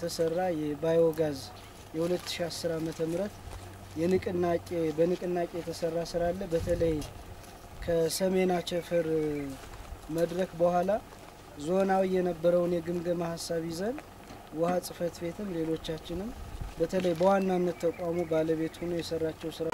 የተሰራ የባዮጋዝ የ2010 ዓመተ ምህረት የንቅናቄ በንቅናቄ የተሰራ ስራ አለ። በተለይ ከሰሜን አቸፈር መድረክ በኋላ ዞናዊ የነበረውን የግምገማ ሀሳብ ይዘን ውሃ ጽሕፈት ቤትም ሌሎቻችንም በተለይ በዋናነት ተቋሙ ባለቤት ሆኖ የሰራቸው ስራ